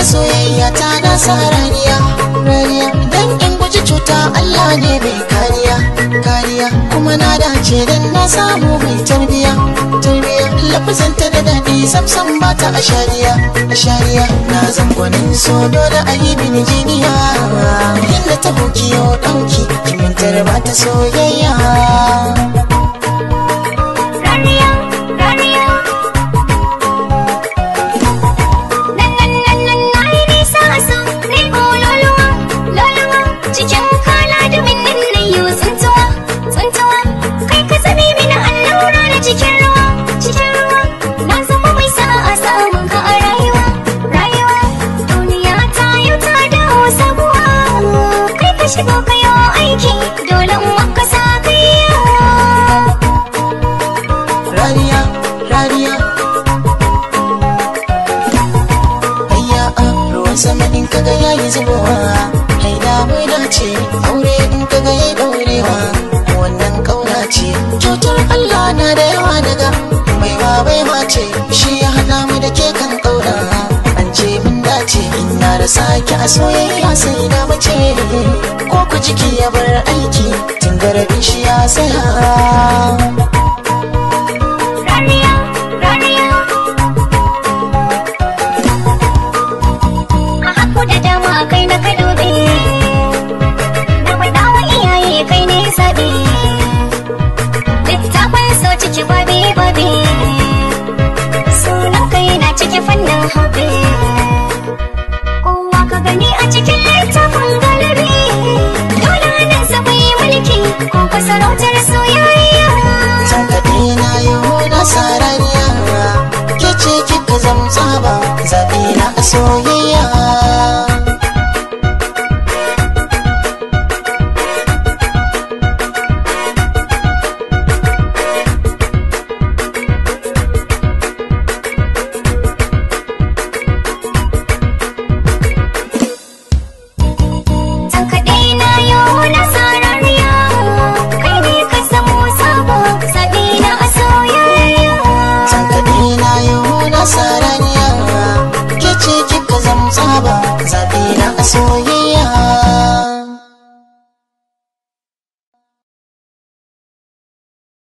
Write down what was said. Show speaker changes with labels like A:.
A: a soyayya ta na sa rariya rariya dan in guji cuta Allah ne mai kariya kariya kuma na dace dan na samu mai tarbiya tarbiya lafazanta da daɗi samsam ba ta a shariya a shariya na zangonin so dole a yi mini jiniya inda ta hoki yau ɗauki kimantar ba ta soyayya
B: Rariya, rariya. Nan nan nan nan na yi nisa a so, na yi loluwa, loluwa. Cikin kala da minnin na yi tsuntuwa, tsuntuwa. Kai ka zame mini allura na cikin ruwa, cikin ruwa. Na zama mai sa'a samun ka a rayuwa, rayuwa. Duniya ta yau ta dawo sabuwa. Kai ka shigo ka yi aiki, dole in maka sa kaiya.
A: rariya rariya ayya a ruwan sama in kaga yayi zubowa ai da mai dace aure in kaga yayi daurewa wannan kauna ce cutar Allah na da yawa daga mai ba baiwa ce shi ya hada mu da ke kan kauna an ce mun dace in na da sake a soyayya sai da mace ko ku jiki ya bar aiki tun garabin shi ya saya
B: Rariya, rariya. A haku da dama kai na ka dube. Na faɗa wa iyaye kai ne zaɓe. Littafin so ciki babi babi. Sunan kai na ciki fannin hobe. Kowa ka gani a cikin littafin galibi. Dole nan sa bai mulki ko ka sarautar soyayya.
A: Tankaɗe na yau na sarariya Ke ce kika zamta ba zaɓe na a soyayya
B: San kaɗai na yau na sarariya Kai ne ka samu sabo Sabi na a soyayya
A: Tankaɗe na yau na sarariya Ke ce kika zamta ba zaɓe na a soyayya